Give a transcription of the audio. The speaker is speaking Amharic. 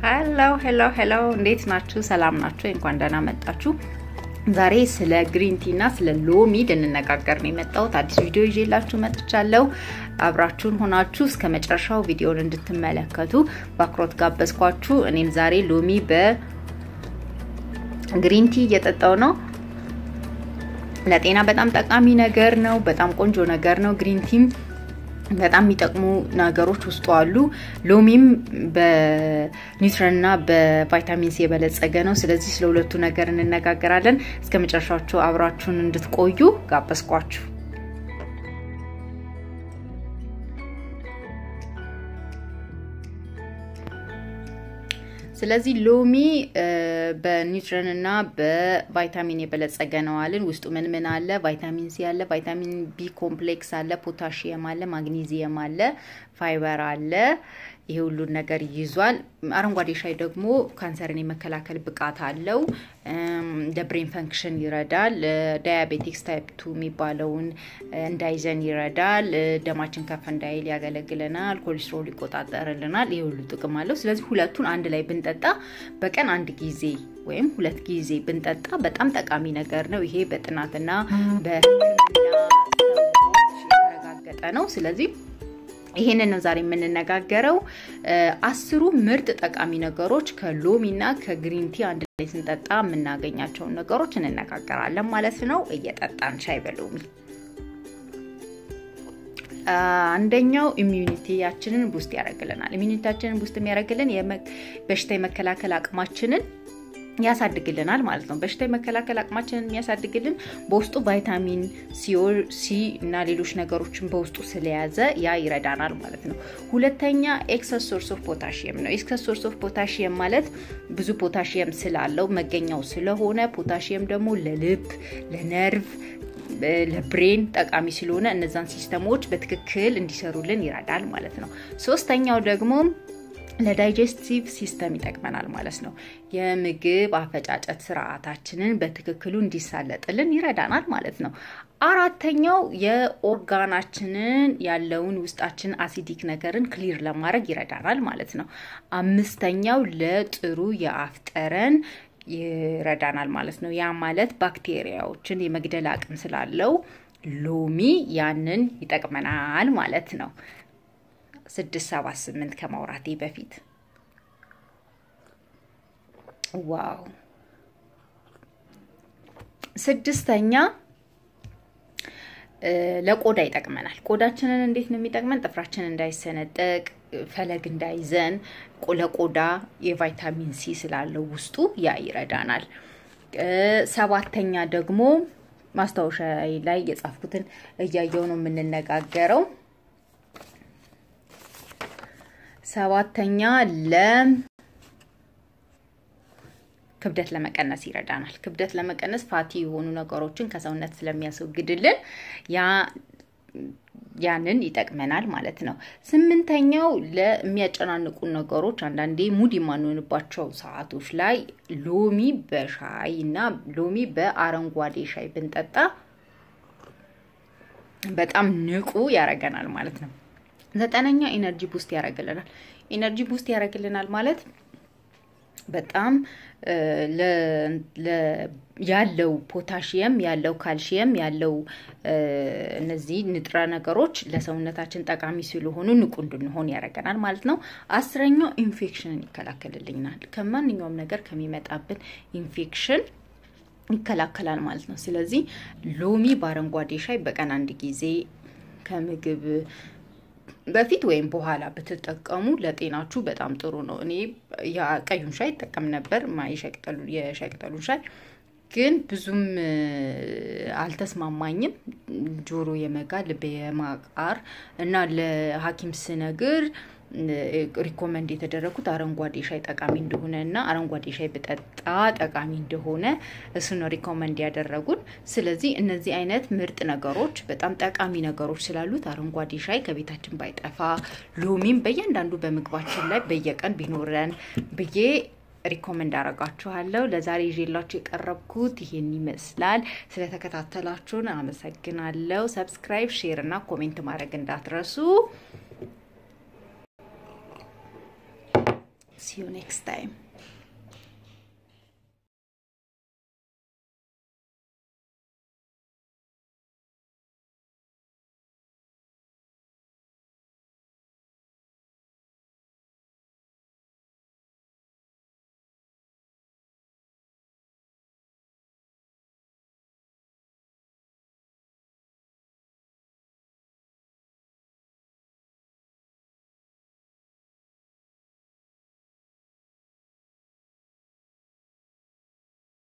ሄሎ ሄሎ ሄሎ፣ እንዴት ናችሁ? ሰላም ናችሁ? እንኳን ደህና መጣችሁ። ዛሬ ስለ ግሪን ቲ እና ስለ ሎሚ ልንነጋገር ነው የመጣሁት። አዲስ ቪዲዮ ይዤላችሁ መጥቻለሁ። አብራችሁን ሆናችሁ እስከ መጨረሻው ቪዲዮን እንድትመለከቱ በአክብሮት ጋበዝኳችሁ። እኔም ዛሬ ሎሚ በግሪን ቲ እየጠጣው ነው። ለጤና በጣም ጠቃሚ ነገር ነው። በጣም ቆንጆ ነገር ነው። ግሪን ቲም በጣም የሚጠቅሙ ነገሮች ውስጡ አሉ። ሎሚም በኒውትረንና በቫይታሚን ሲ የበለጸገ ነው። ስለዚህ ስለ ሁለቱ ነገር እንነጋገራለን። እስከ መጨረሻዎቹ አብራችሁን እንድትቆዩ ጋበዝኳችሁ። ስለዚህ ሎሚ በኒውትረን እና በቫይታሚን የበለጸገ ነው አልን። ውስጡ ምን ምን አለ? ቫይታሚን ሲ አለ፣ ቫይታሚን ቢ ኮምፕሌክስ አለ፣ ፖታሽየም አለ፣ ማግኒዚየም አለ፣ ፋይበር አለ። ይሄ ሁሉን ነገር ይዟል። አረንጓዴ ሻይ ደግሞ ካንሰርን የመከላከል ብቃት አለው። ለብሬን ፈንክሽን ይረዳል። ዳያቤቲክስ ታይፕ ቱ የሚባለውን እንዳይዘን ይረዳል። ደማችን ከፍ እንዳይል ያገለግለናል። ኮሌስትሮል ይቆጣጠርልናል። ይህ ሁሉ ጥቅም አለው። ስለዚህ ሁለቱን አንድ ላይ ብንጠጣ በቀን አንድ ጊዜ ወይም ሁለት ጊዜ ብንጠጣ በጣም ጠቃሚ ነገር ነው። ይሄ በጥናትና በሕክምና ሰዎች የተረጋገጠ ነው። ስለዚህ ይሄንን ነው ዛሬ የምንነጋገረው። አስሩ ምርጥ ጠቃሚ ነገሮች ከሎሚና ከግሪን ቲ አንድ ላይ ስንጠጣ የምናገኛቸውን ነገሮች እንነጋገራለን ማለት ነው። እየጠጣን ሻይ በሎሚ አንደኛው ኢሚዩኒቲያችንን ቡስት ያደርግልናል። ኢሚዩኒቲያችንን ቡስት የሚያደርግልን በሽታ የመከላከል አቅማችንን ያሳድግልናል ማለት ነው። በሽታ የመከላከል አቅማችንን የሚያሳድግልን በውስጡ ቫይታሚን ሲ እና ሌሎች ነገሮችን በውስጡ ስለያዘ ያ ይረዳናል ማለት ነው። ሁለተኛ ኤክሰስ ሶርስ ኦፍ ፖታሽየም ነው። ኤክሰስ ሶርስ ኦፍ ፖታሽየም ማለት ብዙ ፖታሽየም ስላለው መገኛው ስለሆነ ፖታሽየም ደግሞ ለልብ፣ ለነርቭ ለብሬን ጠቃሚ ስለሆነ እነዛን ሲስተሞች በትክክል እንዲሰሩልን ይረዳል ማለት ነው። ሶስተኛው ደግሞ ለዳይጀስቲቭ ሲስተም ይጠቅመናል ማለት ነው። የምግብ አፈጫጨት ስርዓታችንን በትክክሉ እንዲሳለጥልን ይረዳናል ማለት ነው። አራተኛው የኦርጋናችንን ያለውን ውስጣችን አሲዲክ ነገርን ክሊር ለማድረግ ይረዳናል ማለት ነው። አምስተኛው ለጥሩ የአፍ ጠረን ይረዳናል ማለት ነው። ያ ማለት ባክቴሪያዎችን የመግደል አቅም ስላለው ሎሚ ያንን ይጠቅመናል ማለት ነው። ስድስት ሰባት ስምንት ከማውራቴ በፊት ዋው። ስድስተኛ ለቆዳ ይጠቅመናል። ቆዳችንን እንዴት ነው የሚጠቅመን? ጥፍራችን እንዳይሰነጠቅ፣ ፈለግ እንዳይዘን ለቆዳ የቫይታሚን ሲ ስላለው ውስጡ ያ ይረዳናል። ሰባተኛ ደግሞ ማስታወሻ ላይ የጻፍኩትን እያየው ነው የምንነጋገረው። ሰባተኛ ለ ክብደት ለመቀነስ ይረዳናል። ክብደት ለመቀነስ ፋቲ የሆኑ ነገሮችን ከሰውነት ስለሚያስወግድልን ያ ያንን ይጠቅመናል ማለት ነው። ስምንተኛው ለሚያጨናንቁ ነገሮች አንዳንዴ ሙድ የማንሆንባቸው ሰዓቶች ላይ ሎሚ በሻይ እና ሎሚ በአረንጓዴ ሻይ ብንጠጣ በጣም ንቁ ያደርገናል ማለት ነው። ዘጠነኛ ኢነርጂ ቡስት ያደርግልናል። ኢነርጂ ቡስት ያደርግልናል ማለት በጣም ያለው ፖታሽየም ያለው ካልሽየም ያለው እነዚህ ንጥረ ነገሮች ለሰውነታችን ጠቃሚ ስለሆኑ ንቁ እንድንሆን ያደርገናል ማለት ነው። አስረኛው ኢንፌክሽንን ይከላከልልናል። ከማንኛውም ነገር ከሚመጣብን ኢንፌክሽን ይከላከላል ማለት ነው። ስለዚህ ሎሚ በአረንጓዴ ሻይ በቀን አንድ ጊዜ ከምግብ በፊት ወይም በኋላ ብትጠቀሙ ለጤናችሁ በጣም ጥሩ ነው። እኔ ቀዩን ሻይ ይጠቀም ነበር፣ የሻይ ቅጠሉን ሻይ ግን ብዙም አልተስማማኝም። ጆሮ የመጋ ልብ የማቃር እና ለሐኪም ስነግር ሪኮመንድ የተደረጉት አረንጓዴ ሻይ ጠቃሚ እንደሆነ እና አረንጓዴ ሻይ ብጠጣ ጠቃሚ እንደሆነ እሱን ሪኮመንድ ያደረጉን። ስለዚህ እነዚህ አይነት ምርጥ ነገሮች በጣም ጠቃሚ ነገሮች ስላሉት አረንጓዴ ሻይ ከቤታችን ባይጠፋ፣ ሎሚም በእያንዳንዱ በምግባችን ላይ በየቀን ቢኖረን ብዬ ሪኮመንድ አረጋችኋለሁ። ለዛሬ ይዤላችሁ የቀረብኩት ይሄን ይመስላል። ስለተከታተላችሁን አመሰግናለሁ። ሰብስክራይብ፣ ሼር እና ኮሜንት ማድረግ እንዳትረሱ። ሲ ዩ ኔክስት ታይም